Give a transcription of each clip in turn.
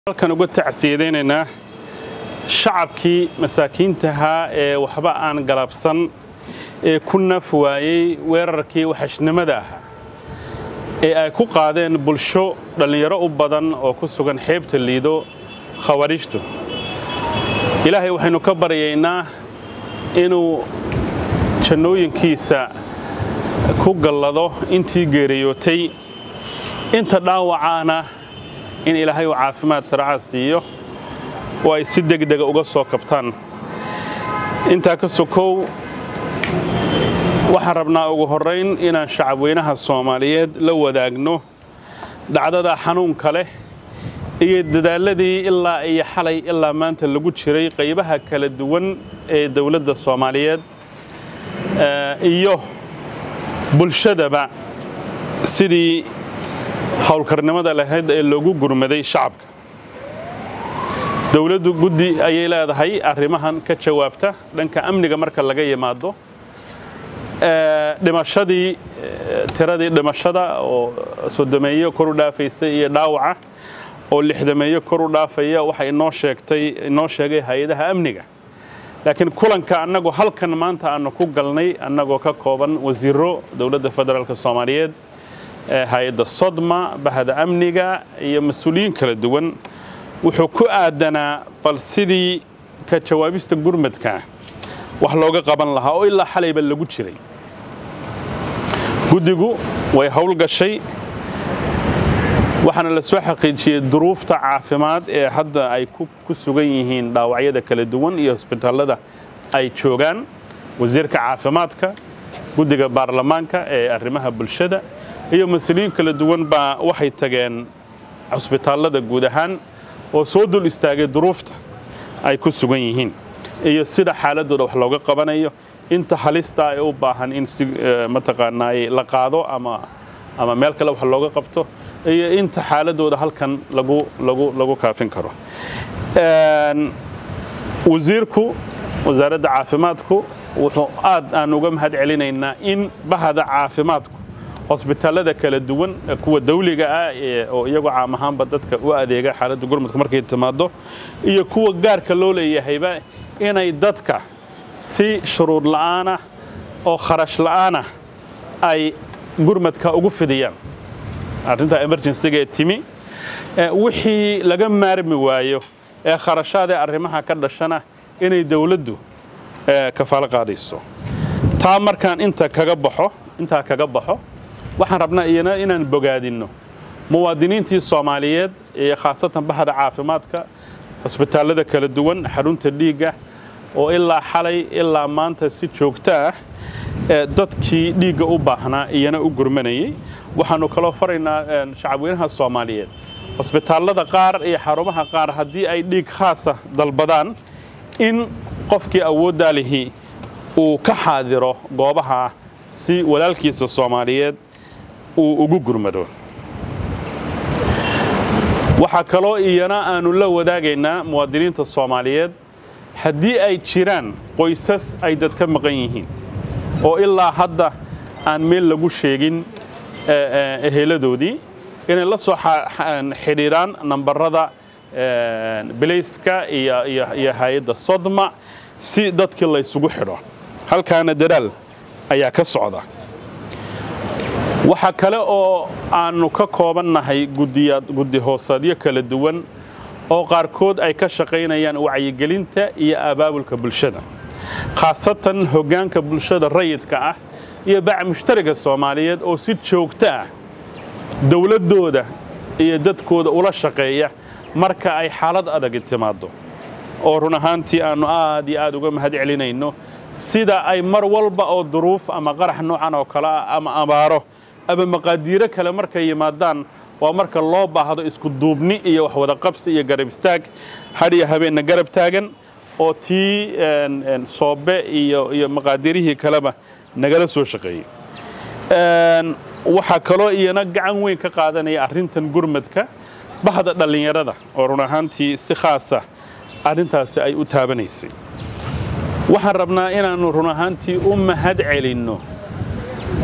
halkan uga tacsiyadaynaynaa shacabkii masaakiintahaa ee waxba aan galabsan ee ku naf waayey weerarkii waxashnimada ahaa ee ay ku qaadeen bulsho dhallinyaro u badan oo ku sugan xeebta liido khawaariijtu ilaahay waxaynu ka baryaynaa inuu jannooyinkiisa ku gallado intii geeriyootay inta dhaawacaana in ilaahay uu caafimaad saracaa siiyo oo ay si degdega uga soo kabtaan intaa ka sokow waxaan rabnaa ugu horrayn inaan shacabweynaha soomaaliyeed la wadaagno dhacdada xanuunka leh iyo dadaalladii ilaa iyo xalay ilaa maanta lagu jiray qaybaha kala duwan ee dowladda soomaaliyeed iyo bulshadaba sidii howlkarnimada lahayd ee loogu gurmaday shacabka dowladdu guddi ayay leedahay arrimahan ka jawaabta dhanka amniga marka laga yimaado dhimashadii tiradii dhimashada oo sodomeeyo kor u dhaafaysa iyo dhaawaca oo lixdameeyo kor u dhaafaya waxa inoo sheegtay inoo sheegay hay-adaha amniga laakiin kulanka annagu halkan maanta aanu ku galnay annagoo ka kooban wasiiro dowladda federaalk soomaaliyeed hay-adda sodma bahda amniga iyo mas-uuliyiin kala duwan wuxuu ku aadanaa bal sidii ka jawaabista gurmadka wax looga qaban lahaa oo ilaa xalayba lagu jiray guddigu way howlgashay waxaana la soo xaqiijiyey duruufta caafimaad ee hadda ay ku sugan yihiin dhaawacyada kala duwan iyo hosbitaallada ay joogaan wasiirka caafimaadka guddiga baarlamaanka ee arrimaha bulshada iyo mas-uuliyiin kala duwan baa waxay tageen cusbitaallada guud ahaan oo soo dul istaagay duruufta ay ku sugan yihiin iyo sida xaaladooda wax looga qabanayo inta halista ee u baahan in si mataqaanaa la qaado ama ama meel kale wax looga qabto iyo inta xaaladooda halkan lagu lagu lagu kaafin karo wasiirku wasaaradda caafimaadku wuxuu aad aan uga mahad celinaynaa in bahda caafimaadku hosbitaallada kala duwan kuwa dawliga ah oo iyagoo caam ahaanba dadka u adeega xaaladda gurmadka markay timaado iyo kuwa gaarka loo leeyahayba inay dadka si shuruud la'aanah oo kharash la'aanah ay gurmadka ugu fidiyaan arrinta emergencyga ee timi wixii laga maarmi waayo ee kharashaadee arrimaha ka dhashana inay dawladdu kafaalo qaadayso taa markaan inta kaga baxo intaa kaga baxo waxaan rabnaa iyana inaan bogaadinno muwaadiniintii soomaaliyeed iyo khaasatan bahda caafimaadka cusbitaallada kala duwan xarunta dhiigga oo ilaa xalay ilaa maanta si joogto ah dadkii dhiigga u baahnaa iyana u gurmanayay waxaannu kaloo faraynaa shacabweynaha soomaaliyeed cusbitaallada qaar iyo xarumaha qaar haddii ay dhiig khaasa dalbadaan in qofkii awooddaa lihi uu ka xaadiro goobaha si walaalkiisa soomaaliyeed uu ugu gurmado waxaa kaloo iyana aannu la wadaagaynaa muwaadiniinta soomaaliyeed haddii ay jiraan qoysas ay dad ka maqan yihiin oo ilaa hadda aan meel lagu sheegin eheladoodii inay la soo xidhiidhaan nambarada bilayska iyo hay-adda sodma si dadkii laysugu xidho halkaana dadaal ayaa ka socda waxaa kale oo aannu ka koobannahay guddi hoosaadyo kala duwan oo qaarkood ay ka shaqaynayaan wacyigelinta iyo abaabulka bulshada khaasatan hoggaanka bulshada rayidka ah iyo bac mushtariga soomaaliyeed oo si joogto ah dowladdooda iyo dadkooda ula shaqeeya marka ay xaalad adagi timaaddo oo run ahaantii aannu aad iyo aad uga mahad celinayno sida ay mar walba oo duruuf ama qarax noocan oo kale ah ama abaaro ama maqaadiiro kale markay yimaadaan waa marka loo baahdo isku duubni iyo wax wada qabsi iyo garab istaag hadhiyo habeenna garab taagan oo tii soobe iyo iyo maqaadirihii kaleba nagala soo shaqeeyey waxaa kaloo iyana gacan weyn ka qaadanaya arrintan gurmadka bahda dhallinyarada oo run ahaantii si khaasa arrintaasi ay u taabanaysay waxaan rabnaa inaannu run ahaantii u mahad celinno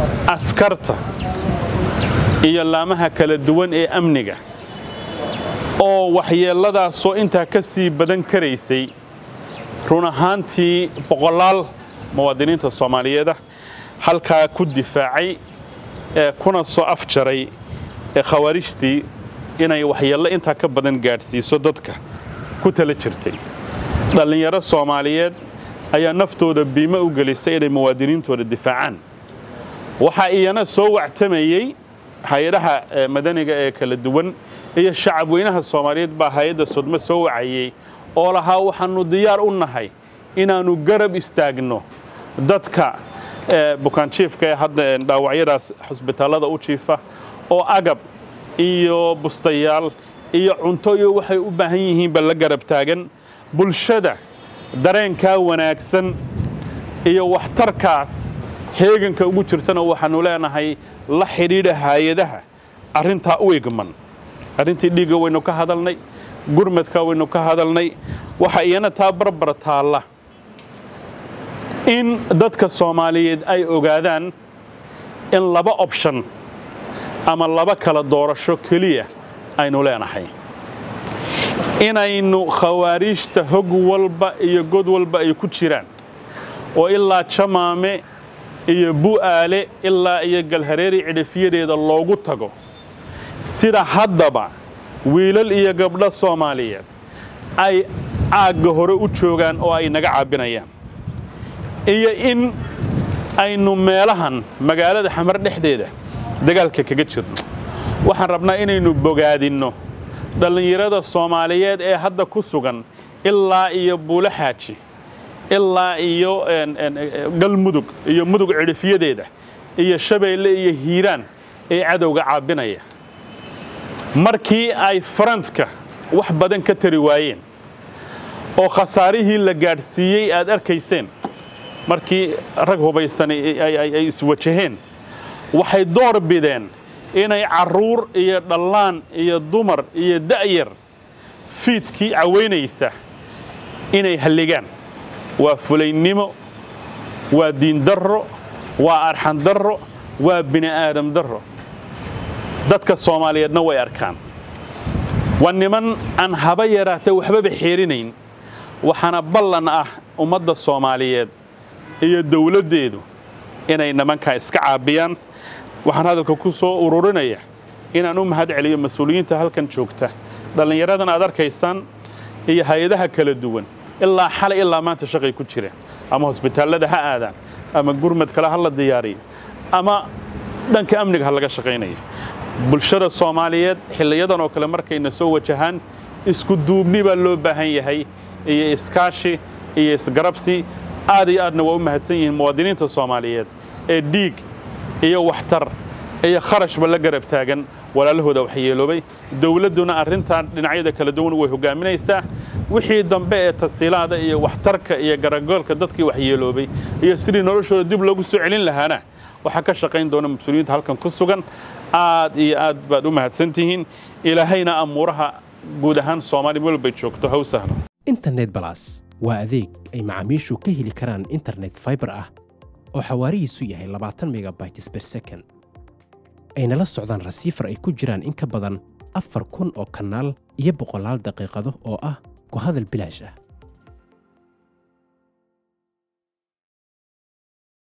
askarta iyo laamaha kala duwan ee amniga oo waxyeelladaasoo intaa ka sii badan karaysay run ahaantii boqolaal muwaadiniinta soomaaliyeeda halkaa ku difaacay ee kuna soo afjaray ee khawaarijtii inay waxyeello intaa ka badan gaadhsiiso dadka ku tala jirtay dhallinyaro soomaaliyeed ayaa naftooda biimo u gelisay inay muwaadiniintooda difaacaan waxaa iyana soo wactamayey hay-adaha madaniga ee kala duwan iyo shacab weynaha soomaaliyeed baa hay-adda sodmo soo wacayey oo lahaa waxaannu diyaar u nahay inaannu garab istaagno dadka bukaanjiifka ee hadda dhaawacyadaas xusbitaallada u jiifa oo agab iyo bustayaal iyo cunto iyo waxay u baahan yihiinba la garab taagan bulshada dareenkaa wanaagsan iyo waxtarkaas heeganka ugu jirtana waxaannu leenahay la xidhiidha hay-adaha arrintaa u igman arrintii dhiigga waynu ka hadalnay gurmadka waynu ka hadalnay waxa iyana taa barbar taalla in dadka soomaaliyeed ay ogaadaan in laba option ama laba kala doorasho keliya aynu leenahay inaynu khawaariijta hog walba iyo god walba ay ku jiraan oo ilaa jamaame iyo bu'aale ilaa iyo galhareeri cidhifyadeeda loogu tago sida haddaba wiilal iyo gabdho soomaaliyeed ay caagga hore u joogaan oo ay naga caabinayaan iyo in aynu meelahan magaalada xamar dhexdeeda dagaalka kaga jirno waxaan rabnaa inaynu bogaadinno dhallinyarada soomaaliyeed ee hadda ku sugan ilaa iyo buulo xaaji ilaa iyo galmudug iyo mudug cidhifyadeeda iyo shabeelle iyo hiiraan ee cadowga caabinaya markii ay farantka wax badan ka tari waayeen oo khasaarihii la gaadhsiiyey aad arkayseen markii rag hubaysan ay iswajaheen waxay door bideen inay carruur iyo dhallaan iyo dumar iyo da'yar fiidkii cawaynaysa inay halligaan waa fulaynimo waa diindarro waa arxan darro waa bini aadam darro dadka soomaaliyeedna way arkaan waa niman aan haba yaraatee waxbaba xeerinayn waxaana ballan ah ummadda soomaaliyeed iyo dawladdeedu inay nimankaa iska caabiyaan waxaan hadalka ku soo ururinaya inaan u mahad celiyo mas-uuliyiinta halkan joogta dhallinyaradan aad arkaysaan iyo hay-adaha kala duwan ilaa xalay ilaa maanta shaqay ku jireen ama hosbitaallada ha aadaan ama gurmad kale ha la diyaariyo ama dhanka amniga ha laga shaqaynayo bulshada soomaaliyeed xilliyadan oo kale markayna soo wajahaan isku duubni baa loo baahan yahay iyo iskaashi iyo isgarabsi aad iyo aadna waa u mahadsan yihiin muwaadiniinta soomaaliyeed ee dhiig iyo waxtar iyo kharashba la garab taagan walaalahooda waxyeeloobay dawladduna arrintan dhinacyada kala duwan way hogaaminaysaa wixii dambe ee tasiilaada iyo waxtarka iyo garagoolka dadkii waxyeeloobay iyo sidii noloshooda dib loogu soo celin lahaana waxaa ka shaqayn doona mas-uuliyiinta halkan ku sugan aad iyo aad baad u mahadsantihiin ilaahayna amuuraha guud ahaan soomaali meel bay joogto ha u sahlo internet balas waa adeeg ay macaamiishu ka heli karaan internet faibar ah oo xawaarihiisu yahay labaatan megabytes ber second ayna la socdaan rasiifar ay ku jiraan in ka badan afar kun oo kanaal iyo boqolaal daqiiqado oo ah ku hadal bilaash ah